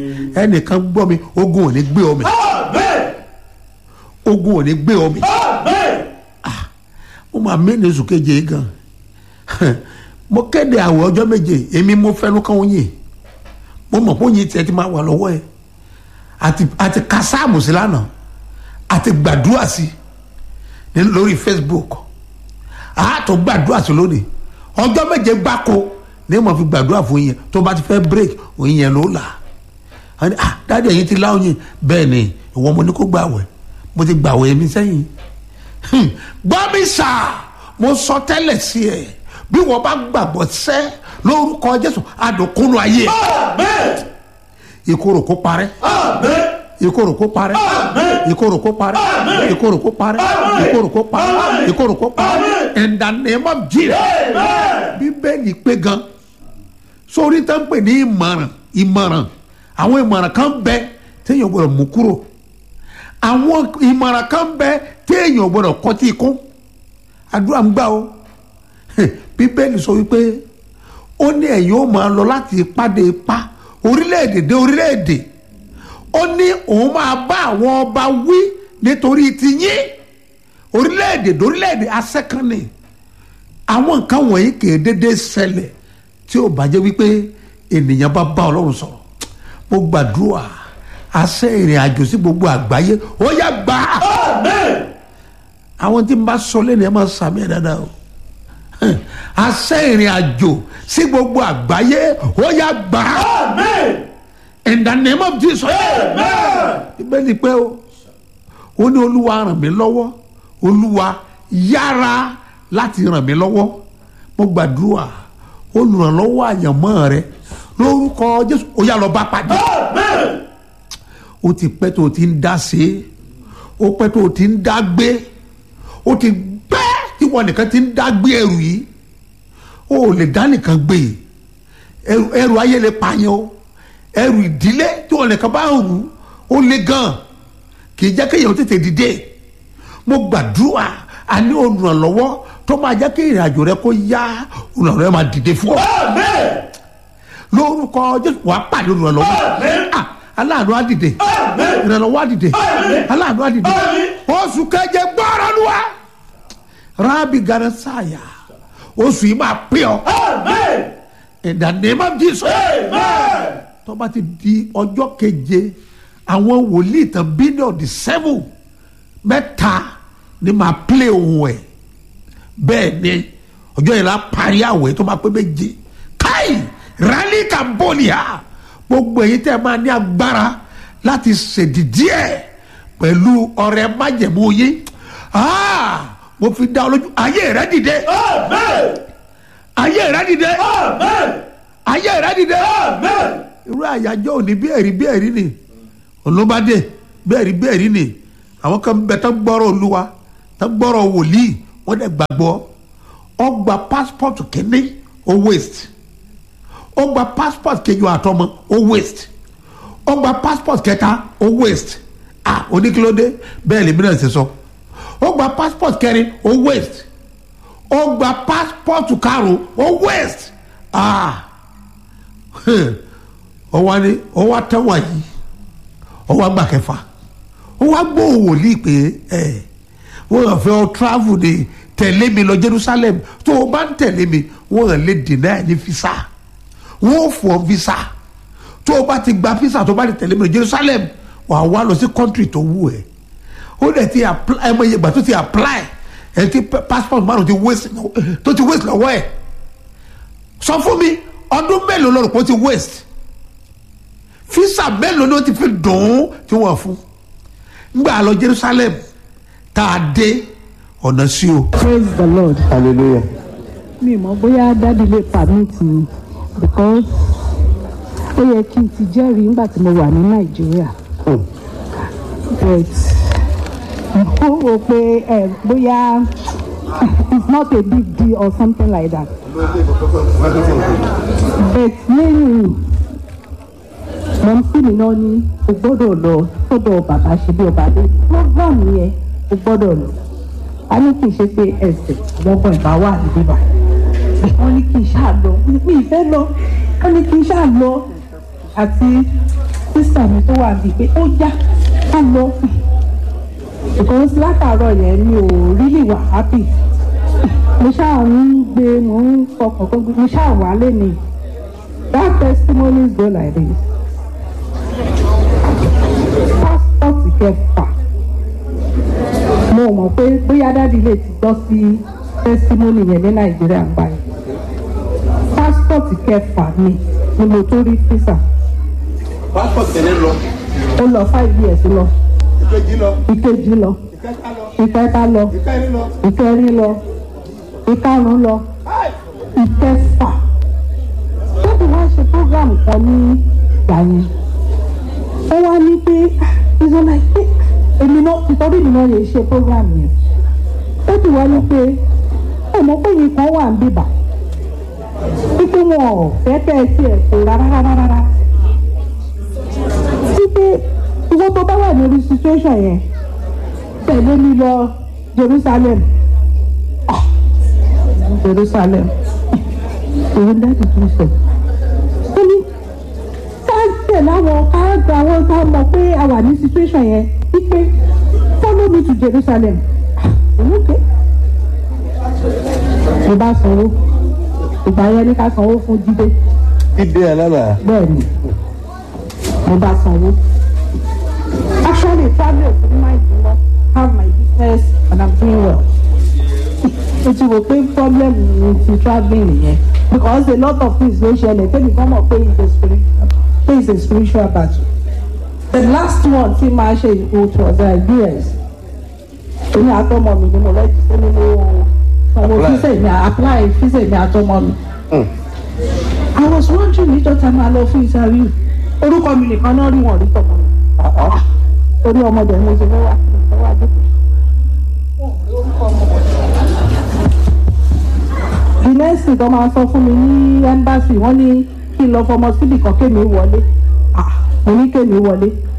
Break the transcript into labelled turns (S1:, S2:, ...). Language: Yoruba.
S1: ẹnìkan gbọ́ mi ogun ò ní gbé ọ mi ogun ò ní gbé ọ mi mo máa mẹ́ni oṣù keje yìí gan mo kéde àwẹ̀ ọjọ́ méje èmi mo fẹ́nu kàn yín mo mọ̀ pé oyin tiẹ̀ ti máa wà lọ́wọ́ ẹ̀ àti àti ka sáàmù sí lánàá àti gbàdúrà sí ní lórí Facebook àátọ̀ gbàdúrà sí lónìí ọjọ́ méje gbáko ní mo fi gbàdúrà fún yín tó bá ti fẹ́ break òyìn yẹn ló là á dáadé ẹ̀yin ti láwọn yín bẹ́ẹ̀ ni ìwọ mo ní kó gbàwẹ̀ mo ti gbàwẹ̀ mi sẹ́yìn gbọ́ mi sà mo sọ tẹ́lẹ̀ sí ẹ bí wọ́n bá gbàgbọ́ sẹ́ lórúkọ Jésù adùnkúnú ayé ìkorò kó parẹ́ ìkorò kó parẹ́ ìkorò kó parẹ́ ìkorò kó parẹ́ ìkorò kó parẹ́ ìkorò kó parẹ́ in the name of Jesus bíbélì pé gan sórí tó ń pè ní ìmọ̀ràn ìmọ̀ràn àwọn ìmọ̀ràn kan bẹ téèyàn gbọ́dọ̀ mú kúrò àwọn ìmọ̀ràn kan bẹ téèyàn gbọ́dọ̀ kọtí ikún àdúrà ń gbà o bíbélì sọ wípé ó ní ẹ̀yin ó máa lọ láti ipá dé ipá orílẹ̀-èdè dé orílẹ̀-èdè ó ní òun máa bá àwọn ọba wí nítorí tiyín orílẹ̀-èdè dé orílẹ̀-èdè asẹ́kànnì àwọn nǹkan wọ̀nyí kì í dédé ṣẹlẹ̀ tí ó bá jẹ́ wípé ènìyàn bá bá ọlọ́run sọ̀rọ̀ mo gbàdúrà àṣẹ ìrìn àjò sí gbogbo àgbáyé ó yá gbà á àwọn tí n bá sọ lẹ́nu ẹ̀ máa sàmì ẹ̀ dáadáa o àṣẹ ìrìn àjò sí gbogbo àgbáyé ó yá gbà á in the name of Jesus ìbéèrè pé o ó ní olúwa ràn mí lọ́wọ́ olúwa yára láti ràn mí lọ́wọ́ mo gbàdúrà olùrànlọ́wọ́ àyànmọ́ rẹ lórúkọ Jésù ó yá lọ bá pàdé ó ti pẹ́ tó o ti ń dá sí i ó pẹ́ tó o ti ń dá gbé ó ti pẹ́ tí wọn nìkan ti ń dá gbé ẹrù yìí ó lè dá nìkan gbé ẹrù ẹrù ayé lè pààyàn o ẹrù ìdílé tí wọn nìkan bá rù ó lè gan kì í jẹ́ kéèyàn tètè dìde mo gbàdúrà a ní olùrànlọ́wọ́ tó máa jẹ́ kí ìrìn àjò rẹ kó yá olùrànlọ́wọ́ yẹn máa dìde fún ọ. lórúkọ Jésù wàá pàdé olùrànlọ́wọ́ aláàánú á dìde ìrànlọ́wọ́ á dìde aláàánú á dìde oṣù keje gbọ́rọ̀ lu wa rábì garansaya oṣù yìí máa pè ọ́ in the name of Jesus tó bá ti di ọjọ́ keje àwọn wòlíì tán bílíọ̀nù di seven mẹ́ta ni máa play ohun ẹ̀ bẹ́ẹ̀ ni ọjọ́ yìí la parí àwẹ̀ tó máa pé méje káì rally cambodia gbogbo èyí tẹ́ máa ní agbára láti ṣèdìdí ẹ̀ pẹ̀lú ọrẹ májẹ̀mú yín mo fi dá ọ lójú ayé rẹ dìde ayé rẹ dìde ayé rẹ dìde irú àyájọ́ òní bí ẹ̀rí bí ẹ̀rí ni olóbádé bí ẹ̀rí bí ẹ̀rí ni àwọn kan bẹ tán gbọ́rọ̀ olúwa tán gbọ́rọ̀ wòlíì wọ́n dẹ̀ gbàgbọ́ ó gba passport kínní ó waste ó gba passport kejì àtọmọ ó waste ó gba passport kẹta ó waste ah oníkílódé bẹ́ẹ̀ lèmi náà ṣe sọ ó gba passport kẹrin ó waste ó gba passport karùn ó waste ah ó wá ní ó wá tẹ́wọ̀n yìí ó wá gbà kẹfà ó wá gbọ́ wòlíì pé ẹ wọ́n yàn fẹ́ ọ travel de tẹ̀lé mi lọ Jerusalem tó o bá ń tẹ̀lé mi wọ́n yàn lè dènà ẹ̀ ní visa wọ́n fọ́ visa tó o bá ti gba visa tó o bá ti tẹ̀lé mi lọ Jerusalem wà á wá lọ sí country tó wù ẹ́ ó dẹ̀ ti apply ẹ mọ iye ìgbà tó ti apply ẹ ti passport márùn ti waste tó ti waste lọ́wọ́ ẹ̀ sọ fún mi ọdún mélòó lọ́rùn kó ti waste fisa mélòó ló ti fi dùn ún tí wọ́n fún ngbà lọ Jerusalem tá a dé ọ̀nà sí o.
S2: praise the lord.
S3: hallelujah.
S2: mi mọ̀ bóyá dádì lè permit mi because ó yẹ kí n ti jẹ́rìí nígbà tí mo wà ní nàìjíríà but mo rò pé ẹ bóyá it's not a big deal or something like that but lẹ́yìn mo ń pè mí náà ní o gbọ́dọ̀ lọ sọ́dọ̀ bàbá ṣe bí ọba dé program yẹn o gbọ́dọ̀ lọ a ní kì í ṣe pé ẹsẹ̀ àwọn ọmọ ìbá wà níbí bá wọ́n ní kì í ṣáà lọ mi ìfẹ́ lọ wọ́n ní kì í ṣáà lọ àti tí wà bíi pé ó já ká lọ because látàárọ̀ yẹn mi ò really wà happy mo ṣáà ń gbé mo ń fọkàn kó mo ṣáà wà lẹ́nu that testimonies go like this passport kẹfà mo mọ̀ pé bóyá dádì lè ti gbọ́ sí testimony yẹn ní nàìjíríà báyìí passport kẹfà mi ni mo tó rí visa
S3: passport tẹ̀lé lọ
S2: ó lọ five years lọ
S3: ìkejì lọ
S2: ìkejì lọ
S3: ìkẹta lọ
S2: ìkẹta lọ
S3: ìkẹrin lọ.
S2: ìkẹrin lọ ìkarùn lọ ìkẹfà tóbi wá ṣe program kan ní ìgbà yẹn ó wá ní pé ìṣọ̀nà pé èmi náà ìtọ́jú mi náà lè ṣe program yẹn ó ti wá ní pé ọmọ pé yìí kan wà ń bìbà wípé wọn ò fẹ́ kẹ́ ẹ tiẹ̀ kó rárá rárá rárá wípé ìwọ tó bá wà lórí situation yẹn tẹ̀lé mi lọ Jerusalem ah Jerusalem òun dájú tó sọ ó ní ká tẹ̀lé àwọn ká gba àwọn ká mọ̀ pé a wà ní situation yẹn wípé follow me to Jerusalem ah òun ké mo bá sanwó ìgbà yẹn ní ká sanwó fún Jídé
S3: dídé alára.
S2: bẹ́ẹ̀ ni mo bá sanwó. actually travel to my door have my business and i'm doing well. o ti wò pé problem mi ti travelling nìyẹn because a lot of things ló ṣẹlẹ̀ tẹ́lẹ̀ kan mọ̀ pé it's a spiritual pé it's a spiritual battle. the last one tí máa ṣe it was uh, US. èmi àtọmọ mi ni mo lọ sí nínú ọmọ
S3: Apply.
S2: fíṣẹ̀ mi apply fíṣẹ̀ mi àtọmọ mi. I was wondering níjọ́ tá a máa lọ fún interview orúkọ mi nìkan náà rí wọn rí tọmọ mi orí ọmọdé mo ṣe lọ́wọ́ àti lọ́wọ́ àdókò. the next thing tó máa sọ fún mi ní embassy wọ́n ní kí n lọ fọmọ síbì kan kémi wọlé Ah, mo ní kémi wọlé